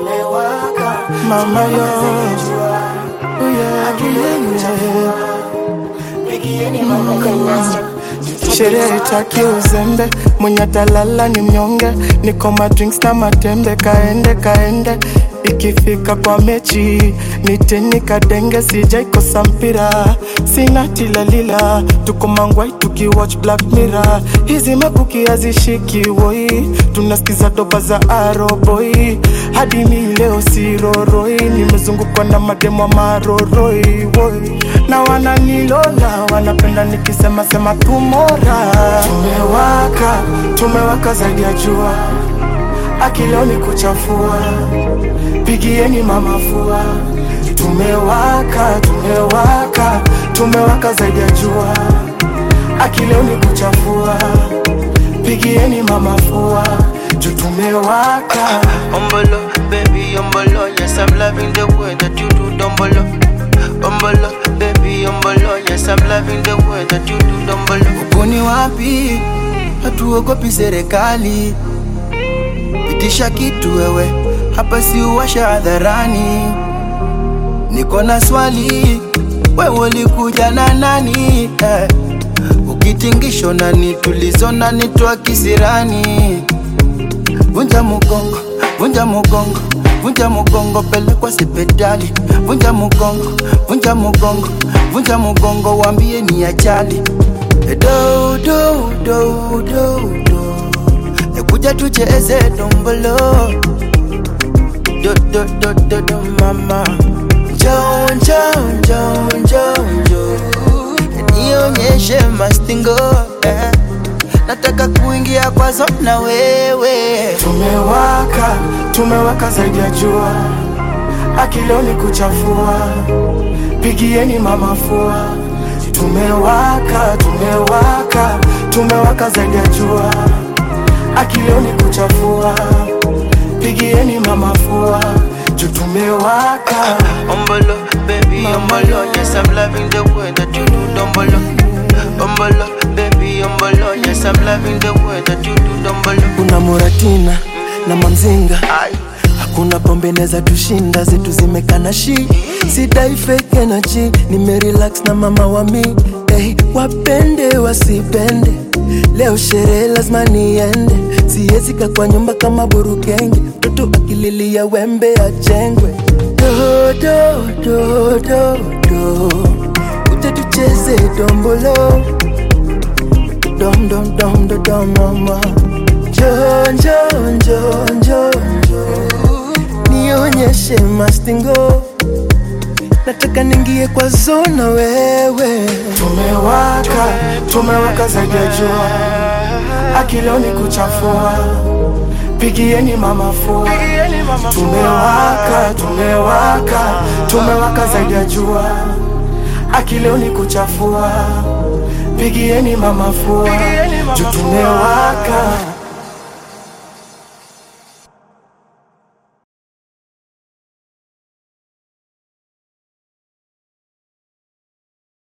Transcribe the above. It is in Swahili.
mama yo yeah, yeah. Sherehe taki uzembe, mwenye atalala ni mnyonge. Niko ma drinks na matembe, kaende kaende. Ikifika kwa mechi niteni kadenge, sijaikosa mpira, sina tilalila. Tuko mangwai tukiwatch Black Mirror, hizi mabuki hazishiki woi, tunasikiza doba za aroboi hadi mi leo siroroi, nimezungukwa na mademo wa maroroi woi, na wananilola wanapenda nikisema sema tumora. Tumewaka, tumewaka zaidi ya jua, akileo ni kuchafua, pigieni mama fua. Tumewaka, tumewaka, tumewaka zaidi ya jua, akileo ni kuchafua, pigieni mama fua, juu tumewaka. Umbolo, baby, umbolo, yes, I'm loving the way that you do dumbolo. Umbolo, baby, umbolo, yes, I'm loving the way that you do dumbolo. Uko ni wapi? Hatuogopi serikali, pitisha kitu wewe, hapa si uwasha hadharani. Niko na swali, wewe ulikuja na nani? Eh, ukitingisho nani tulizo nani twa kisirani? Vunja mugongo, vunja mugongo, vunja mugongo, pelekwa sipitali. Vunja mugongo, vunja mugongo, vunja mugongo, wambie ni ajali. Eh, Do do do do do, ekuja tucheze dombolo. Do do do do do mama, njoo njoo njoo njoo njoo, nionyeshe mastingo eh. Nataka kuingia kwazo na wewe Tumewaka, tumewaka zaidi ya jua, akileo ni kuchafua, pigieni mama fua. Tumewaka, tumewaka, tumewaka zaidi ya jua, akileo ni kuchafua, pigieni mama fua, juu tumewaka. Umbolo, baby, umbolo, yes, I'm loving the way that you do dumbolo. Umbolo, baby, umbolo, yes, I'm loving the way that you do dumbolo. Kuna Muratina na Mamzinga, Ay, hakuna pombe neza tushinda, zetu zimekana shi sidai fake energy, nimerelax na mama wa mi hey, wapende wasipende, leo sherehe lazima niende, siwezi kaa kwa nyumba kama burukenge, mtoto akililia wembe ajengwe. Do, do, do, do, do. Uje tucheze dombolo dom dom dom dom dom mama jo jo jo jo jo nionyeshe mastingo nataka ningie kwa zona wewe tumewaka tumewaka zaidi ya jua akileo ni kuchafua pigieni mama fua tumewaka tumewaka tumewaka zaidi ya jua akileo ni kuchafua pigieni mama fua juu tumewaka